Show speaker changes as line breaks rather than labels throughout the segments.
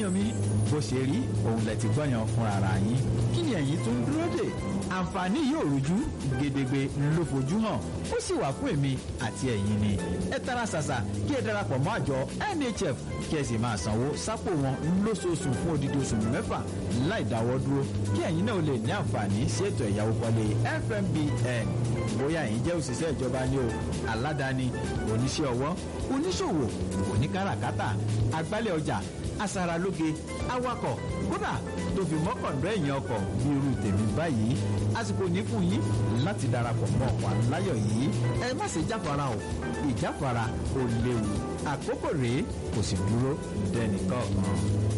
èèyàn mi bó ṣe rí òun lẹ ti gbọ́yàn fúnra ara yín kí ni ẹ̀yin tó ń dúró dè àǹfààní yóò rújú gedegbe ló fojú hàn ó sì wà fún èmi àti ẹ̀yin ni ẹ tara ṣàṣà kí ẹ darapọ̀ mọ́ àjọ nhf kí ẹ sì máa sanwó sápò wọn lóṣooṣù fún odidi oṣù mẹ́fà láì dáwọ́ dúró kí ẹ̀yin náà lè ní àǹfààní sí ètò ẹ̀yáwó kọ́lé fmbn bóyá ẹ̀yin jẹ́ òṣìṣẹ́ ìjọba ni o aládàáni oníṣẹ́ ọwọ́ oníṣòwò oníkàràkátà agbálẹ̀ ọjà aṣaralóge awakọ̀ kódà tó fi mọ́kàndọ́ ẹ̀yìn ọkọ̀ bí irú tèmi báyìí àsìkò ní fún yín láti darapọ̀ mọ́ ọkọ̀ aláyọ̀ yìí ẹ má ṣe jáfara o ìjáfara ò léwu àkókò rèé kò sì dúró dẹnìkan kan.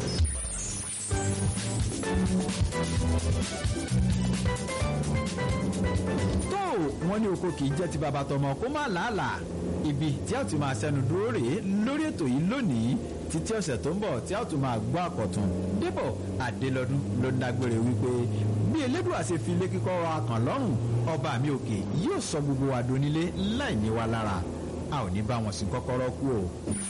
tó wọn ní oko kì í jẹ́ ti bàbá tọmọ kó má làálàá ibi tí a ti máa ṣẹnu dúró rèé lórí ètò yìí lónìí títí ọ̀sẹ̀ tó ń bọ̀ tí a tún máa gbọ́ àkọ̀tún débọ̀ adélọ́dún ló ń dágbére wípé bí elédùn àṣẹ fi ilé kíkọ́ wa kàn lọ́rùn ọba mi òkè yóò sọ gbogbo wa donílé láì ní wa lára a ò ní bá wọn sin kọ́kọ́rọ́ kú o.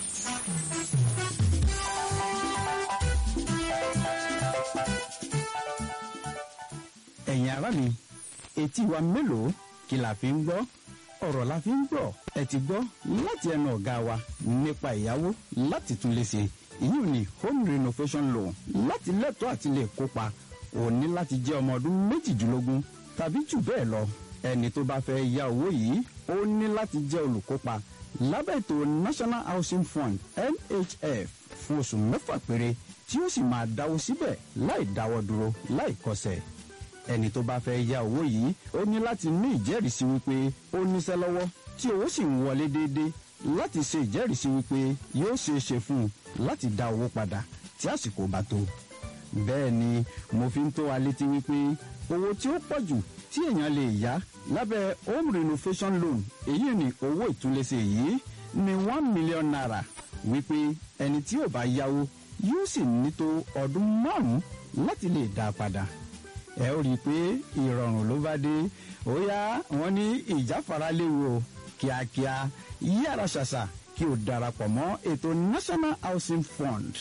ẹ̀yin ará mi etí wa mélòó kí la fi ń gbọ́ ọ̀rọ̀ la fi ń gbọ́ ẹ ti gbọ́ láti ẹnu ọ̀gá wa nípa ìyàwó láti tún lè ṣe ìyún ní home renovation loan láti lẹ́tọ̀ọ́ àti lè kópa ò ní láti jẹ́ ọmọ ọdún méjìdínlógún tàbí jù bẹ́ẹ̀ lọ ẹni tó bá fẹ́ ya owó yìí ó ní láti jẹ́ olùkópa lábẹ́ ètò national housing fund nhf fún oṣù mẹ́fà péré tí ó sì máa dáwó síbẹ̀ láì dáwọ́ dúró láì kọsẹ̀ ẹni tó bá fẹ́ ya owó yìí ó ní láti ní ìjẹ́rìísí wípé ó níṣẹ́ lọ́wọ́ tí owó sì ń wọlé déédéé láti ṣe ìjẹ́rìísí wípé yóò ṣeé ṣe fún un láti dá owó padà tí àsìkò bá tó. bẹ́ẹ̀ ni mo fi ń tó wa létí wípé owó tí ó pọ̀ jù tí èèyàn lè yá lábẹ́ home renovation loan èyí ni owó ìtúnlẹ̀ṣe yìí ní one million naira wípé ẹni tí ò bá yáwó yóò sì ní tó ọdún márùn-ún láti lè dá a padà ẹ ó rí i pé ìrọ̀rùn ló bá dé ó yá wọn ní ìjáfara léwu o kíákíá yára ṣàṣà kí o darapọ̀ mọ́ ètò national housing fund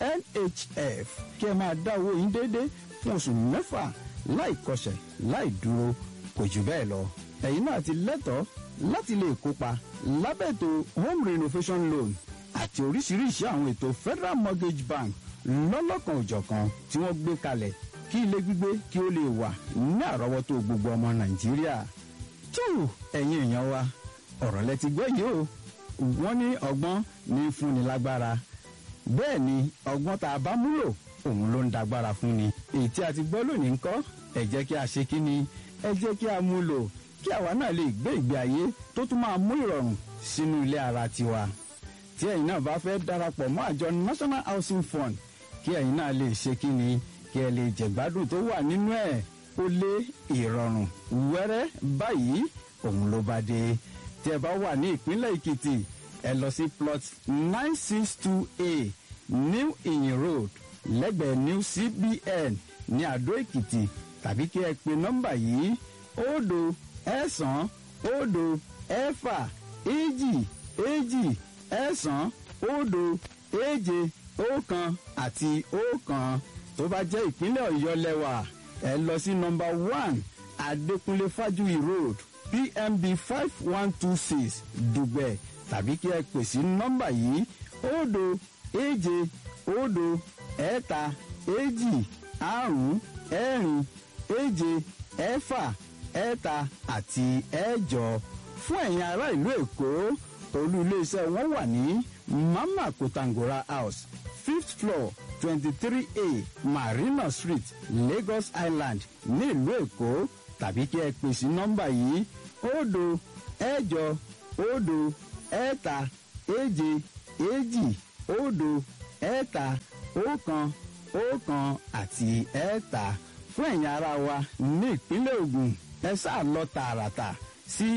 nhf kí ẹ máa dá owó yín déédéé fún oṣù mẹ́fà láì kọsẹ̀ láì dúró kò jù bẹ́ẹ̀ lọ ẹ̀yin náà ti lẹ́tọ̀ọ́ láti lè kópa lábẹ́ ètò home renovation loan àti oríṣiríṣi àwọn ètò federal mortgage bank lọ́lọ́kan òjọ̀kan tí wọ́n gbé kalẹ̀ kí ilé gbígbé kí ó lè wà ní àrọ́wọ́tó gbogbo ọmọ nàìjíríà. tó ẹ̀yin èèyàn wa ọ̀rọ̀ lẹ ti gbọ́ yìí o wọ́n ní ọgbọ́n ní fúnni lágbára bẹ́ẹ̀ ni ọgbọ́n tá a bá múlò òun ló ń dagbára fún ni. èyí tí a ti gbọ́ lónìí ń kọ́ ẹ jẹ́ kí a ṣe kí ni ẹ jẹ́ kí a mú lò kí àwa náà lè gbé ìgbé ayé tó tún máa mú ìrọ̀rùn sínú ilé ara tiwa. tí ẹ̀yin náà bá fẹ́ darapọ̀ mọ́ àjọ national housing fund kí ẹ̀yin náà lè ṣe kí ni kí ẹ lè jẹ̀gbádùn tó wà nínú ẹ̀ ó lé ìrọ̀rùn wẹ́rẹ́ báyìí òun ló bá dé tí ẹ bá wà ní ìpínlẹ̀ èkìtì ẹ lọ sí plot nine six two a new iyin road lẹ́gbẹ̀ẹ́ new cbn ní àdó èkìtì tàbí kí ẹ pe nọ́mbà yìí òdo ẹ̀sán òdo ẹ̀fà èjì èjì ẹ̀sán òdo èje ọ̀kan àti ọ̀kan tó bá jẹ́ ìpínlẹ̀ ọ̀yọ́ lẹ́wà ẹ lọ sí nọmba one adékúnlé fájúyì road pmb five one two six dùgbẹ̀ tàbí kí ẹ pè sí nọmba yìí òdo èje òdo ẹ̀ta èjì àrún ẹ̀rin èje ẹ̀fà ẹ̀ta àti ẹ̀jọ fún ẹ̀yin ará ìlú èkó olú iléeṣẹ́ wọn wà ní mama kotangora house fifth floor twenty-three a marina street lagos island ní ìlú èkó tàbí kí ẹ pè sí nọ́mbà yìí òdo ẹ̀jọ òdo ẹ̀ta èje èjì òdo ẹ̀ta ọ̀kan ọ̀kan àti ẹ̀ta fún ẹ̀yin ara wa ní ìpínlẹ̀ ogun ẹ sáà lọ tààràtà sí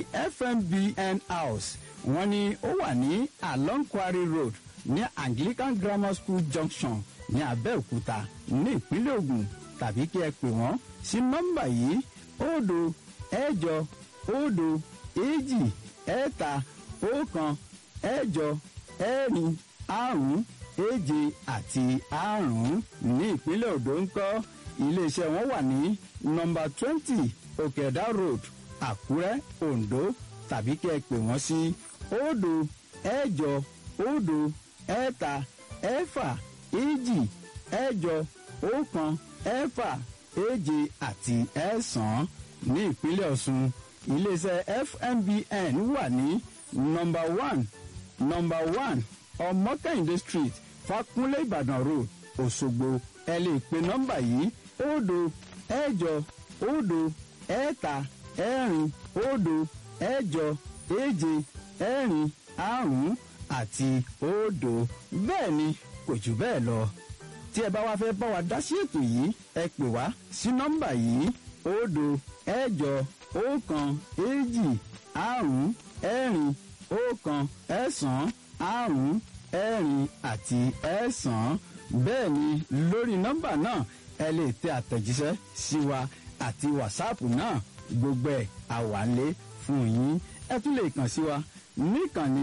fmbn house wọ́n ní ó wà ní along quarry road ní anglican grammar school junction ní abẹ́òkúta ní ìpínlẹ̀ ogun tàbí kí ẹ pè wọ́n sí nọ́mbà yìí òdo ẹ̀jọ òdo èjì ẹ̀ta ọ̀kan ẹ̀jọ ẹ̀rin àrún èje àti àrún ní ìpínlẹ̀ Ondo ń kọ́ iléeṣẹ́ wọn wà ní nọ́mbà twenty Òkèdá road Àkúrẹ́ Ondo tàbí kẹ́ ẹ pè wọ́n sí òdo ẹ̀jọ òdo ẹ̀ta ẹ̀fà èjì ẹ̀jọ ọ̀kan ẹ̀fà èje àti ẹ̀sán ní ìpínlẹ̀ Ọ̀ṣun iléeṣẹ́ FMBN wà ní nọ́mbà one nọ́mbà one ọmọkẹ́hìndé street Fákúnlé Ìbàdàn road Òṣogbo ẹ lè pe nọ́mbà yìí òdo ẹ̀jọ òdo ẹ̀ta ẹ̀rin òdo ẹ̀jọ èje ẹ̀rin àrún àti òdo bẹ́ẹ̀ ni kò jù bẹ́ẹ̀ lọ tí ẹ bá wá fẹ́ bá wa dá sí ètò yìí ẹ pè wá sí nọ́mbà yìí òdo ẹ̀jọ ọ̀kan èjì àrún ẹ̀rin ọ̀kan ẹ̀sán àrún ẹ̀rin àti ẹ̀sán bẹ́ẹ̀ ni lórí nọ́mbà náà ẹ lè tẹ àtẹ̀jíṣẹ́ sí wa àti wàsáàpù náà gbogbo ẹ̀ àwálé fún yín ẹ tún lè kàn sí wa níkànnì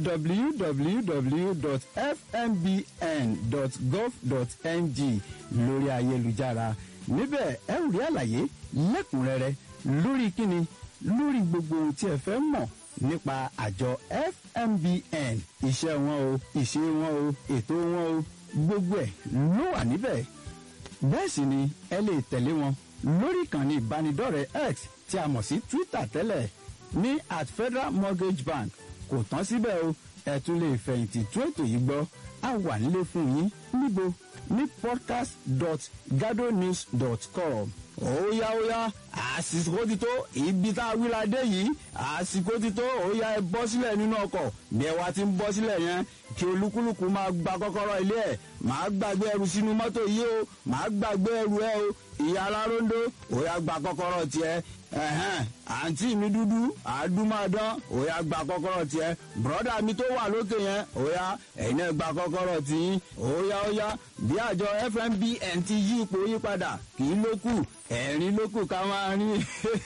www.fmbn.gov.ng lórí ayélujára níbẹ̀ ẹ rí àlàyé lẹ́kùnrẹ́rẹ́ lórí kíni lórí gbogbo ohun tí ẹ fẹ́ mọ̀ nípa àjọ FMBN iṣẹ́ wọn o ìṣe wọn o ètò wọn o gbogbo ẹ̀ ló wà níbẹ̀ bẹ́ẹ̀ sì ni ẹ lè tẹ̀lé wọn lórí ìkànnì ìbánidọ́rẹ̀ẹ́ X tí a mọ̀ sí Twitter tẹ́lẹ̀ ní at Federal Mortgage Bank kò tán síbẹ̀ o ẹ tún lè fẹ̀yìntì tún ètò yìí gbọ́ a wà nílé fún yín níbo ní podcast.gadonews.com óyá óyá àsìkò ti tó ibi tá a wí la dé yìí àsìkò ti tó óyá ẹ bọ́ sílẹ̀ nínú ọkọ̀ bí ẹ wá ti ń bọ́ sílẹ̀ yẹn kí olúkúlùkù máa gba kọ́kọ́rọ́ ilé ẹ̀ máa gbàgbé ẹrù sínú mọ́tò yìí o máa gbàgbé ẹrù ẹ o ìyá aláróńdó óyá gba kọ́kọ́rọ́ tiẹ̀ ẹ̀hẹ́n àǹtí mi dúdú àdúmọ̀dán óyá gba kọ́kọ́rọ́ tiẹ̀ bùrọ́dà mi tó wà lókè yẹn óyá ẹ̀yin náà gba kọ́kọ́rọ́ tiyín óyá óyá bí àjọ FMBN ti yí ipò yí padà kì í lókù ẹ̀rín lókù ká máa rí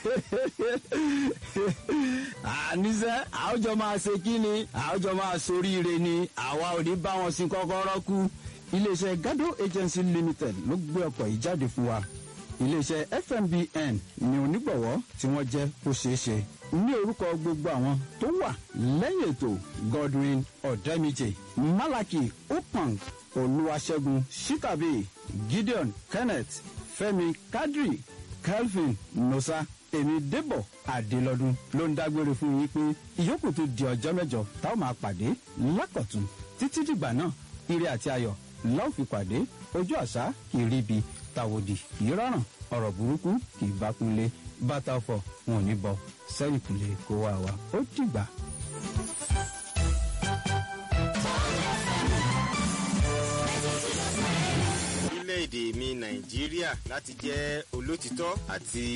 àníṣe àwùjọ máa ṣe kí ni àwùjọ máa soríire ni àwa ò ní bá wọn sin kọ́kọ́rọ́ kú iléeṣẹ́ Gado Agency Limited ló gbé ọkọ̀ yìí jáde fún wa iléeṣẹ́ FMBN ni onígbọ̀wọ́ tí wọ́n jẹ́ kó ṣeé ṣe ní orúkọ gbogbo àwọn tó wà lẹ́yìn ètò Godwin Ọ̀dẹ́mìjì Malaki Opang Olúwaṣẹ́gun Shikabe Gideon Kenneth Fẹ́mi Kadri Kelvin Nosa èmi Débọ̀ Adélọ́dún ló ń dágbére fún yín pé ìyókù tó di ọjọ́ mẹ́jọ táwọn máa pàdé lákọ̀tún títí dìgbà náà ire àti ayọ̀ láò fi pàdé ojú àṣà kì í ríbi tàwòdì kì í rọrùn ọ̀rọ̀ burúkú kì í bá kúnlé bàtà ọ̀fọ̀ wọn ò ní bọ sẹ́yìn kúnlé kó wá wa ó dìgbà.
orílẹ̀-èdè mi nàìjíríà láti jẹ́ olótìtọ́ àti